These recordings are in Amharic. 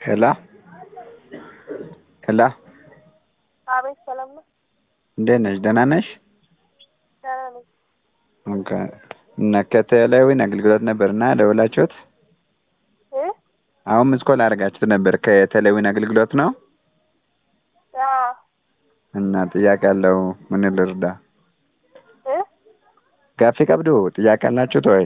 ሄሎ ሄሎ አቤት ሰላም ነው? እንዴት ነሽ? ደህና ነሽ? ደህና ነኝ። ኦኬ እና ከቴሌዊን አገልግሎት ነበር እና ደውላችሁት እ አሁን ምስኮል አድርጋችሁት ነበር ከቴሌዊን አገልግሎት ነው አዎ እና ጥያቄ አለው ምን ልርዳ? እ ጋፊ ቀብዱ ጥያቄ አላችሁት ወይ?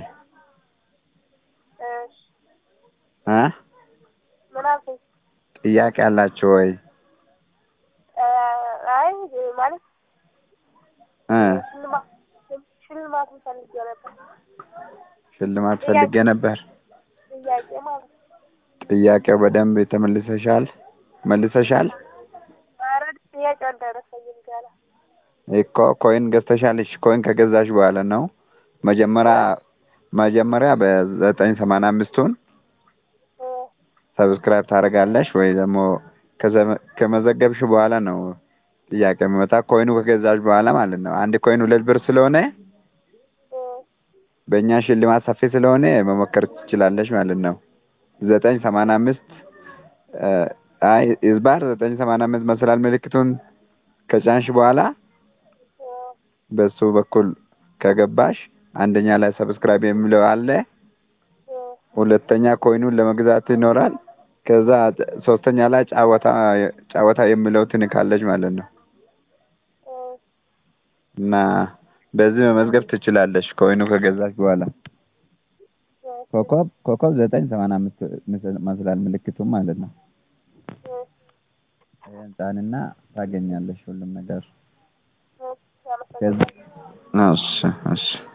እሺ እ ምን አልከኝ? ጥያቄ አላችሁ ወይ? እ አይ ማለት እ ሽልማት ሽልማት ፈልጌ ነበር። ሽልማት ፈልጌ ነበር። ጥያቄ ማለት ነው። ጥያቄው በደንብ ተመልሰሻል መልሰሻል? ኧረ ጥያቄው አልደረሰኝም ገና። እኮ ኮይን ገዝተሻለሽ። ኮይን ከገዛሽ በኋላ ነው መጀመሪያ መጀመሪያ በዘጠኝ ሰማንያ አምስቱን እ ሰብስክራይብ ታደርጋለሽ ወይ ደግሞ ከዘመ- ከመዘገብሽ በኋላ ነው ጥያቄ የሚመጣ ኮይኑ ከገዛሽ በኋላ ማለት ነው። አንድ ኮይን ሁለት ብር ስለሆነ እ በእኛ ሽልማት ሰፊ ስለሆነ መሞከር ትችላለሽ ማለት ነው። ዘጠኝ ሰማንያ አምስት አይ ኢዝባር ዘጠኝ ሰማንያ አምስት መሰላል ምልክቱን ከጫንሽ በኋላ እ በሱ በኩል ከገባሽ አንደኛ ላይ ሰብስክራይብ የሚለው አለ። እ ሁለተኛ ኮይኑን ለመግዛት ይኖራል። ከዛ ሶስተኛ ላይ ጫወታ ጫወታ የሚለው ትንካለች ማለት ነው። እ እና በዚህ መመዝገብ ትችላለሽ ኮይኑ ከገዛሽ በኋላ ኮከብ ኮከብ ዘጠኝ ሰማንያ አምስት መስላል ምልክቱም ማለት ነው። እ ይሄን ጫንና ታገኛለሽ ሁሉም ነገር እ አመሰግናለሁ። ከዛ እሺ እሺ